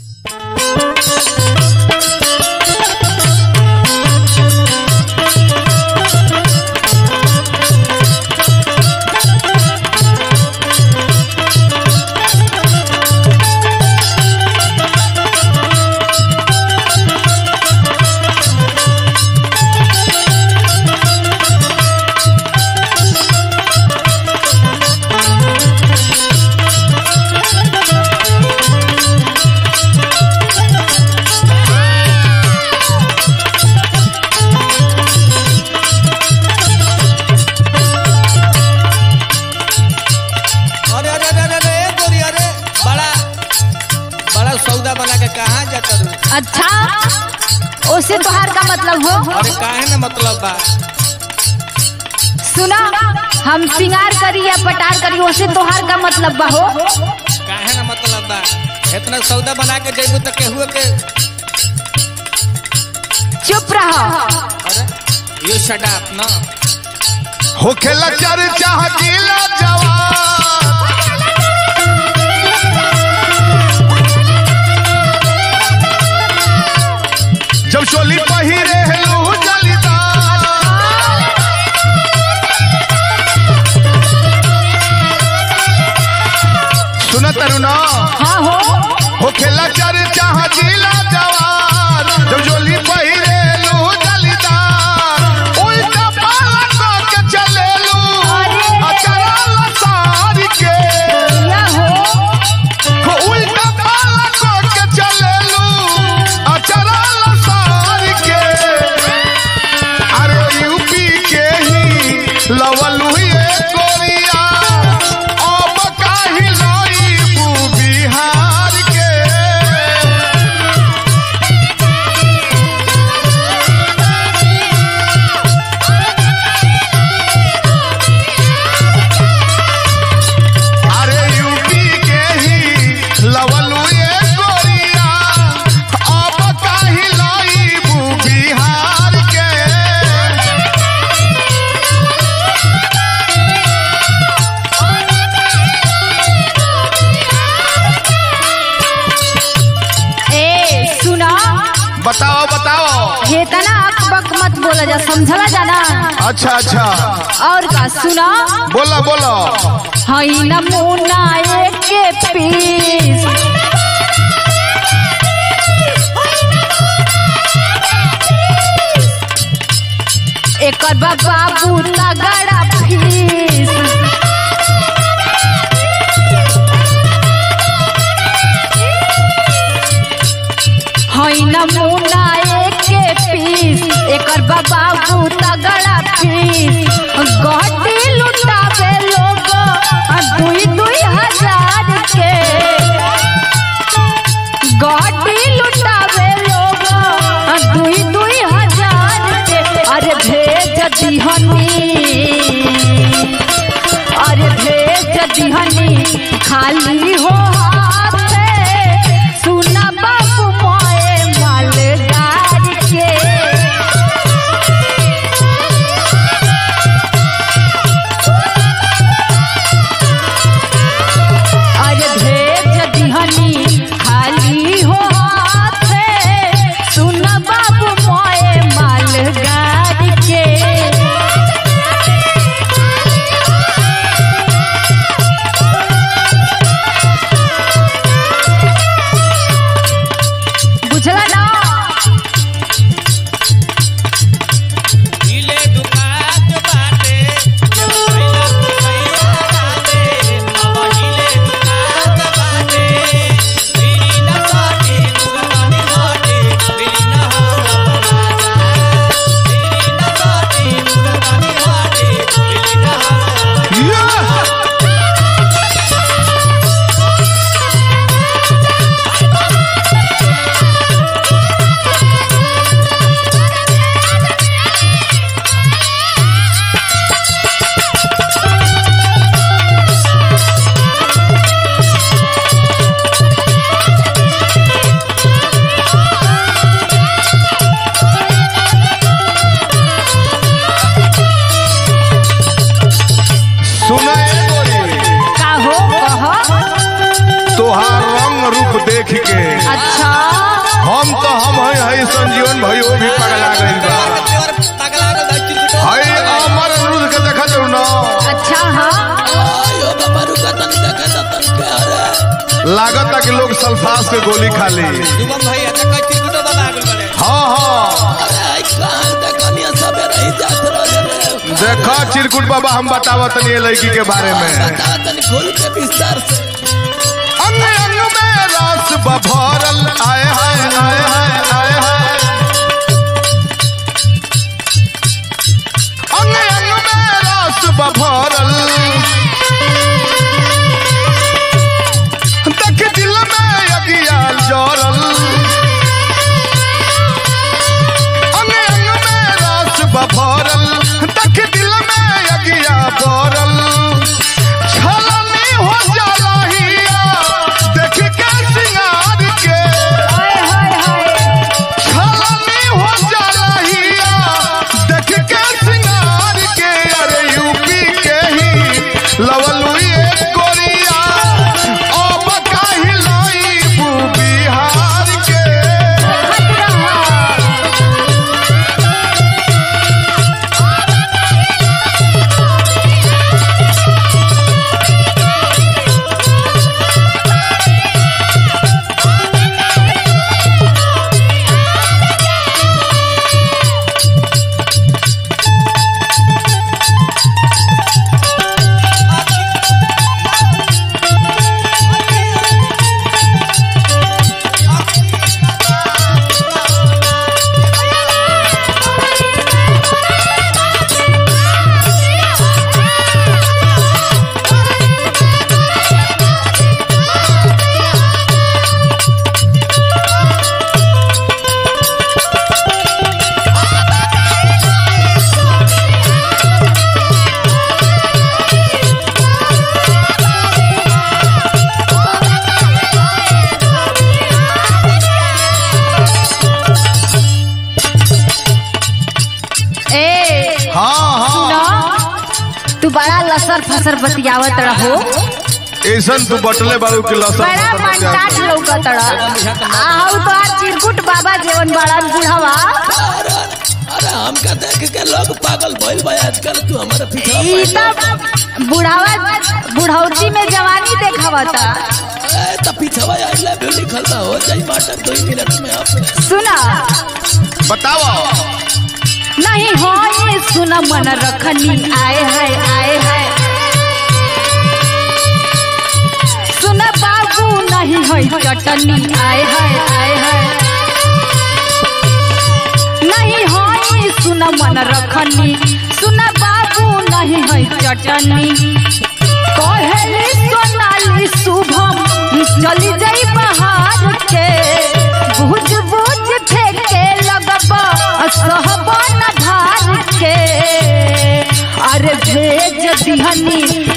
अरे अरे अरे अरे ए गोरी अरे बड़ा बड़ा सौदा बना के कहाँ जाता रू अच्छा उससे तोहार का मतलब हो अरे काहे ना मतलब बा सुना हम सिंगार करी या पटार करी उससे तोहार का मतलब बा हो काहे ना मतलब बा इतना सौदा बना के जेबू तो केहू के चुप रहो अरे यू शट अप ना होखेला चर्चा जिला जवान जब चोली पहिरे लू जलीदार सुन तरुणा हाँ हो होखेला चर्चा जिला जवान जब चोली पहिरे लू जलीदार उल्टा पाला के चलेलू अचरा लसार के या हो उल्टा पाला के चलेलू अचरा लसार के अरे यूपी के ही लवलू ये गोरिया अब काहि लाइबू बिहार के अरे यूपी के ही लवलू ये गोरिया अब काहि लाइबू बिहार के ए सुना बताओ बताओ ये तना अक बक मत बोला जा समझला जाना अच्छा अच्छा और का सुना बोला बोला हई नमूना एक के पीस एकर बा बाबू तगड़ा फीस हई नमूना एक के पीस एकर बा बाबू तगड़ा फीस गहटी लुटावे लोग दुई दुई हजार के गहटी लुटावे लोग दुई दुई हजार के अरे भेज दिहनी अरे भेज दिहनी खाली हो हाथे सुना बाबू मोए मालगार के अरे भेज दिहनी खाली हो हाथे सुन बाबू मोए मालगार के देख के अच्छा हम तो हम है है संजीवन भाइयों भी पगला गइल बा पगला गल बा चिरकुटो है अमर अनिरुद्ध के देखा जरूर न अच्छा हाँ आयो बाबा रुका तनी देखा तनी के अरे लागता कि लोग सल्फास के गोली खा ली शुभम भैया देखा चिरकुटो बाबा आगल बड़े हाँ हाँ अरे कहां देखनिया सबे रही जात रहे रे देखा चिरकुट बाबा हम बतावत तनी ये लड़की के बारे में बता तनी खोल के विस्तार से अंग अंग में रस बभरल आए हाय आए हाय आए हाय अंग अंग में रस बभरल देख दिल में अगियाल जरल अंग अंग में रस बभरल देख दिल में अगिया बरल छलनी हो जालहिया देख के सिंगार के हाय हाय हाय छलनी हो जालहिया देख के सिंगार के अरे यूपी के ही लवलू ये कोरिया अब काहे लाइबू बिहार के ए हाँ हाँ न तू बड़ा लसर फसर बतियावत रहो ऐसन तू बटले बारू के लसन बड़ा मनटाट लौकत रह आहू तो आज चिरकुट बाबा जेवन बड़ा बुढ़ावा अरे अरे हमका देख के लोग पागल भइल बा आजकल तू हमारे पीछे ई तब बुढ़ावा बुढ़ौती में जवानी देखावता ए त पीछवा आई लव यू लिखल बा हो जाई बाटा दो मिनट में आप सुना बताओ नहीं हो ये सुना मन रखनी आए है आए है सुना बाबू नहीं है चटनी आए है आए है नहीं हो ये सुना मन रखनी सुना बाबू नहीं है चटनी कहली सोनाली शुभम चली जाई बाहर के बुझ बुझ फेंके लगबा सहबन धार के अरे भेज दिहनी